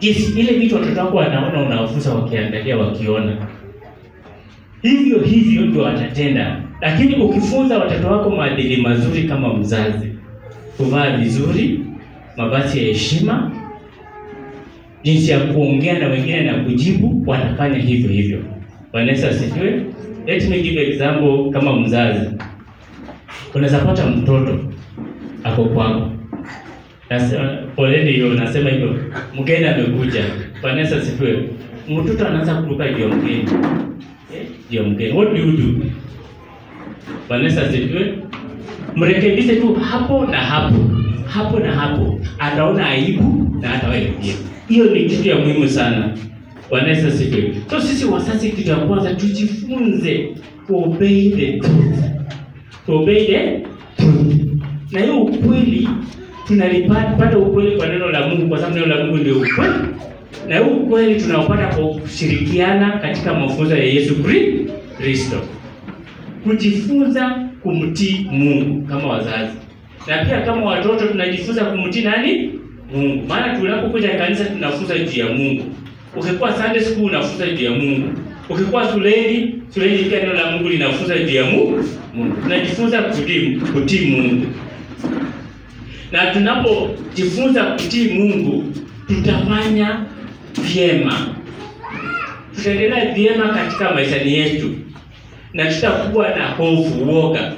yes, ile vitu watoto wako wanaona unawafunza wakiangalia wakiona hivyo hivyo ndio watatenda lakini ukifunza watoto wako maadili mazuri kama mzazi kuvaa vizuri mavazi ya heshima jinsi ya kuongea na wengine na kujibu wanafanya hivyo hivyo Bwana Yesu asifiwe let me give example kama mzazi unaweza pata mtoto ako kwako Nasema, poleni hiyo nasema hivyo mgeni amekuja Bwana Yesu asifiwe mtoto anaanza kuruka juu ya mgeni Eh, juu ya mgeni what do you do Bwana Yesu asifiwe mrekebishe tu hapo na hapo hapo na hapo ataona aibu na hatawahi hiyo ni kitu ya muhimu sana Bwana Yesu asifiwe so sisi wazazi kitu ya kwanza tujifunze to obey the truth to obey the truth na hiyo ukweli tunalipata ukweli kwa neno la Mungu kwa sababu neno la Mungu ndio ukweli na hiyo ukweli tunaopata kwa kushirikiana katika mafunzo ya Yesu Kri- Kristo kujifunza kumtii Mungu kama wazazi, na pia kama watoto tunajifunza kumtii nani? Mungu. Maana tunapokuja kanisa tunafunza juu ya Mungu. Ukikuwa Sunday school unafunza juu ya Mungu. Ukikuwa shuleni, shuleni pia neno la Mungu linafunza juu ya Mungu. Mungu. Tunajifunza kutii kutii Mungu. Na tunapojifunza kutii Mungu, tutafanya vyema. Tutaendelea vyema katika maisha yetu na tutakuwa na hofu uoga.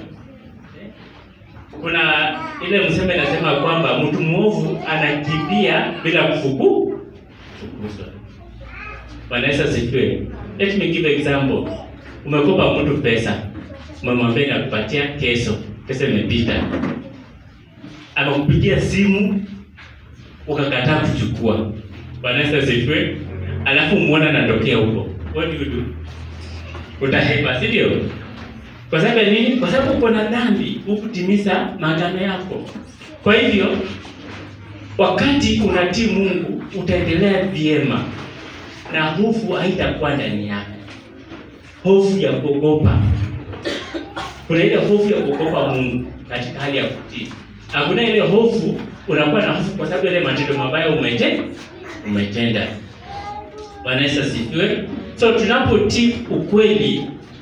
Kuna ile msemo inasema kwamba mtu mwovu anakimbia bila kufuku kufukuzwa. Bwana Yesu asifiwe. Let me give example. Umekopa mtu pesa, umemwambia nakupatia kesho, pesa imepita, amekupigia simu ukakataa kuchukua. Bwana Yesu asifiwe. Alafu muona anatokea huko, what do you do? utahepa si ndio? Kwa sababu ya nini? Kwa sababu uko na dhambi, hukutimiza maagano yako. Kwa hivyo wakati unatii Mungu utaendelea vyema na hofu haitakuwa ndani yako, hofu ya kuogopa. Kuna ile hofu ya kuogopa Mungu katika hali ya kutii. Hakuna ile hofu, unakuwa na hofu kwa sababu ile matendo mabaya umete umetenda. Bwana Yesu asifiwe. So tunapotii ukweli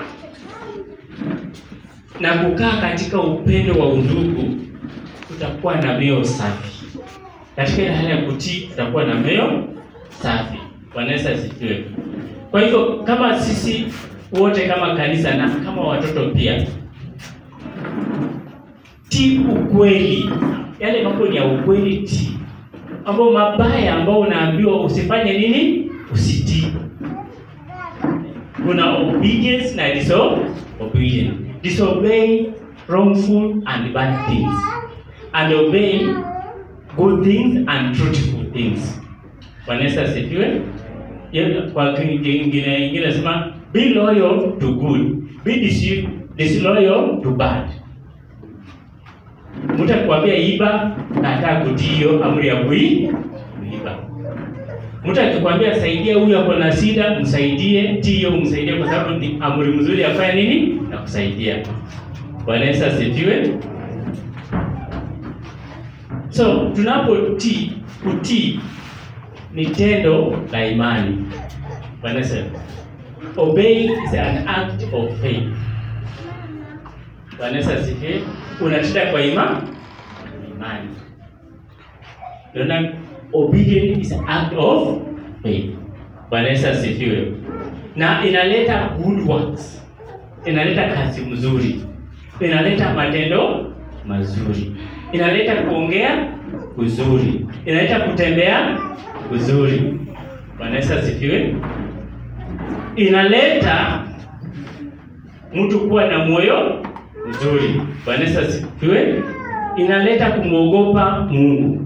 na kukaa katika upendo wa undugu, tutakuwa na mioyo safi. Katika ile hali ya kutii, tutakuwa na mioyo safi. Bwana Yesu asifiwe. Kwa hivyo kama sisi wote kama kanisa na kama watoto pia, tii ukweli, yale mambo ni ya ukweli, tii mambo mabaya ambao unaambiwa usifanye nini, usitii kuna obedience na disobedience. Disobey wrongful and bad things and obey good things and truthful things. Bwana Yesu asifiwe. Ye- Kwa kingine ingine nasema be loyal to good, be dis- disloyal to bad. Mtu akikwambia iba, kataa kutii hiyo amri ya kui kuiba. Mtu akikwambia saidia huyu ako na shida, msaidie, tio umsaidie, kwa sababu ni amri mzuri afanya nini na kusaidia. Bwana Yesu asifiwe. So tunapotii, kutii ni tendo la imani. Bwana Yesu, obey is an act of faith. Bwana Yesu asifiwe. Unatenda kwa ima imani. Unaona, obedience is an act of faith. Bwana Yesu asifiwe. Na inaleta good works, inaleta kazi mzuri, inaleta matendo mazuri, inaleta kuongea kuzuri, inaleta kutembea kuzuri. Bwana Yesu asifiwe. Inaleta mtu kuwa na moyo mzuri. Bwana Yesu asifiwe. Inaleta kumwogopa Mungu.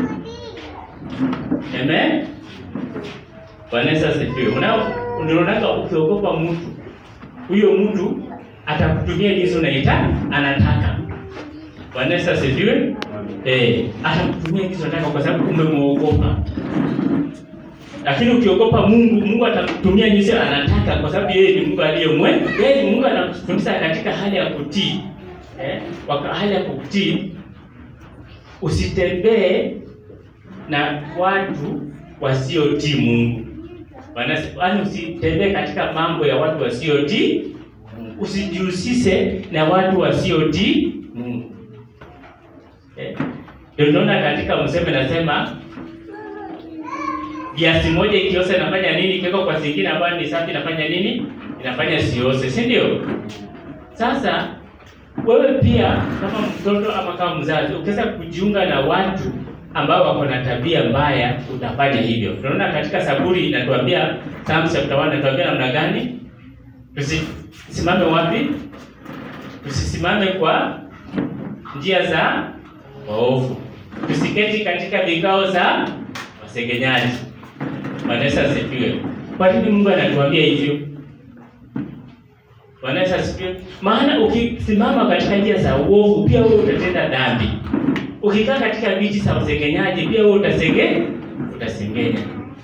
Amen. Bwana Yesu asifiwe. Unao unaonaka ukiogopa mtu, huyo mtu atakutumia jinsi unaita anataka. Bwana Yesu asifiwe. Eh, atakutumia jinsi unataka kwa sababu umemwogopa. Lakini ukiogopa Mungu, Mungu atakutumia jinsi anataka kwa sababu yeye ni Mungu aliye mwema. Yeye ni Mungu anakufundisha katika hali ya kutii. Eh, kwa hali ya kutii usitembee na watu wasiotii Mungu. Yaani usitembee katika mambo ya watu wasiotii Mungu. Usijihusishe na watu wasiotii Mungu. Eh, Ndio tunaona katika mseme nasema kiasi moja ikiosa inafanya nini? Ikiwekwa kwa zingine ambayo ni safi inafanya nini? Inafanya siose, si ndio? Sasa wewe pia kama mtoto ama kama mzazi ukiweza kujiunga na watu ambao wako na tabia mbaya, utafanya hivyo. Tunaona katika Zaburi inatuambia, Psalms chapter 1 inatuambia namna gani tusisimame wapi? Tusisimame kwa njia za waovu, tusiketi katika vikao za wasengenyaji. Bwana Yesu asifiwe. Kwa nini Mungu anatuambia hivyo? Bwana Yesu asifiwe. Maana ukisimama katika njia za uovu, pia wewe utatenda dhambi. Ukikaa katika viti za usengenyaji, pia wewe utasenge utasengenya.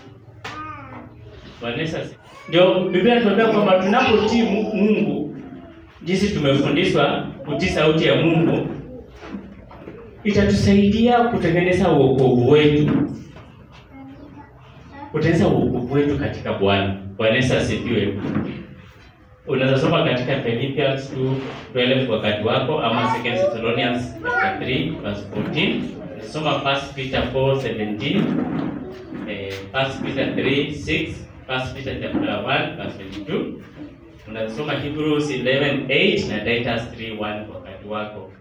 Bwana Yesu asifiwe. Ndio Biblia inatuambia kwamba tunapotii Mu- Mungu jinsi tumefundishwa kutii sauti ya Mungu itatusaidia kutengeneza wokovu wetu, kutengeneza wokovu wetu katika Bwana. Bwana Yesu asifiwe. Unaweza soma katika Philippians 2:12 wakati wako ama 2 Thessalonians chapter 3 verse 14. Soma 1 Peter 4:17, eh, 1 Peter 3:6, 1 Peter chapter 1 verse 22. Unasoma Hebrews 11:8 na Titus 3:1 wakati wako.